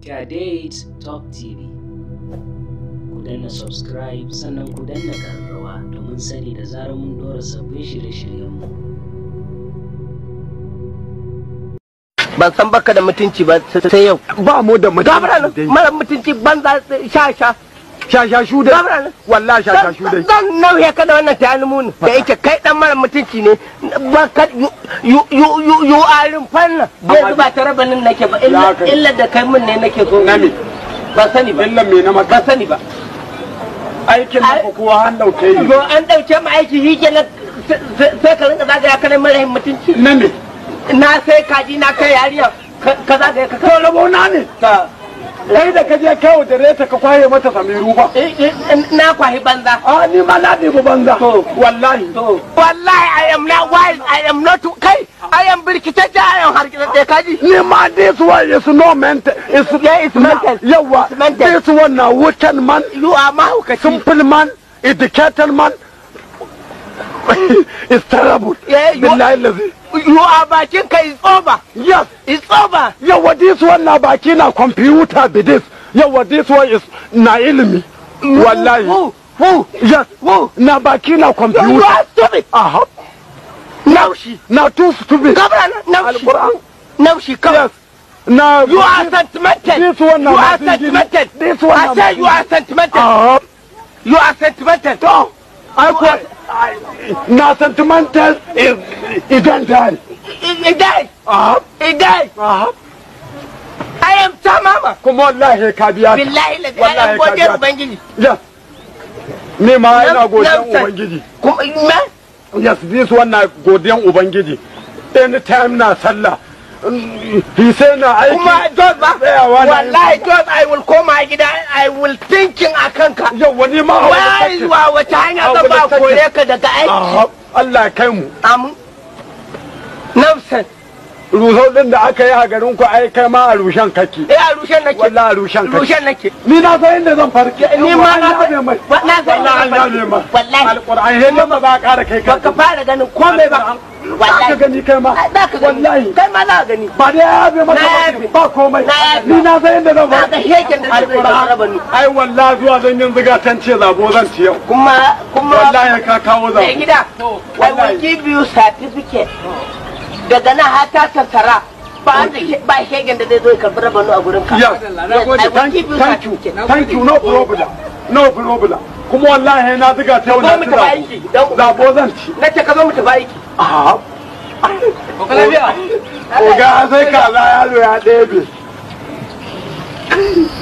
Kadate Top TV. Ku danna subscribe sannan ku danna ƙararrawa domin sani da zarar mun ɗora sabbin shirye-shiryenmu. ban san baka da mutunci ba sai yau ba mu da gabra nan mutunci mara mutunci banza sha sha shashashu dai gabra nan wallahi shashashu dai zan nauye ka da wannan tayani muni da yake kai dan mara mutunci ne ba ka yu yu yu yu arin fanna bai zuba ta rabanin nake ba illa Ya kai. illa da kai mun ne nake so Na me? ba sani ba illan me na maka ba sani ba aikin Ai- nan kuwa an dauke yi yo an dauke mu aiki shi kenan sai ka rinka zagaya kana mara mutunci na me na sai kaji na kai yariya ka ka zagaya ka to rabo na ne ka kai da ka je kawo da reta ka kwaye mata samiru ba Eh, eh, na kwahi banza a ni ma na ɗebi banza To. wallahi wallahi I am not wild I am not kai I am birkitacce I am harkitacce kaji ni ma this one is no mental is Yeah, it's mental. yawa It's mental. this one na wicked man you are mahaukaci simple man educated man is terrible Yeah, you- billahi lazi you are bakin ka is over yes it's over yawa this one na baki na computer be this yawa this one is na ilimi wallahi who who yes who na baki na you, you computer are stupid aha naushi na too stupid gabra naushi Alquran. naushi kawai yes na you are sentimental This one na you are masu gini. sentimental This one I na say masu you are sentimental aha you are sentimental to ai ko na sentimental is idan dai idai aha idai aha I am tamama kuma wallahi ka biya ta. billahi la I Wallahi am ka godiyar biya ta. ubangiji yes ni ma ina godiyan Nonsense. ubangiji kuma me yes this one na godiyan ubangiji anytime na sallah fi sai na aiki kuma George ba Tsayawa na wallahi George I will koma gida I will thinking a kanka yau wani ma wai wa wace hanya zan ba kore ka daga aiki Aha, Allah ya kai mu amin nafsan rusau din da aka yi a garin ku ai kai ma a rushen kake eh a rushen nake wallahi a rushen kake rushen nake ni na san inda zan farke ni ma na san mai wa- na san wallahi an yabe ma wallahi alquran yanda ba za ka ƙara kai ka baka fara ganin komai ba ka wallahi gani kai ma za ka gani wallahi kai ma za ka gani ba da ya yabe maka Na ba- yabe. ba komai Na yabe. ni na san inda zan na ga farke heken da zai raba ni ai wallahi zuwa zan yin ziga tan ce zabo zan ci yau kuma kuma wallahi ka kawo mai zabo gida I will wallahi. give you certificate daga nan har ta tattara ba da ke- ba shegen da zai zo ya karbi rabanu a gurin ka Yes, I will thank give you, you thank you, certificate. thank you, no problem, no problem. Kuma wallahi na ziga ta yau Zo na mu ci tafi aiki, dan zabo. Zabo zan ci. na ce ka zo mu tafi aiki Aha. Oga sai kaza yaro ya ɗebe.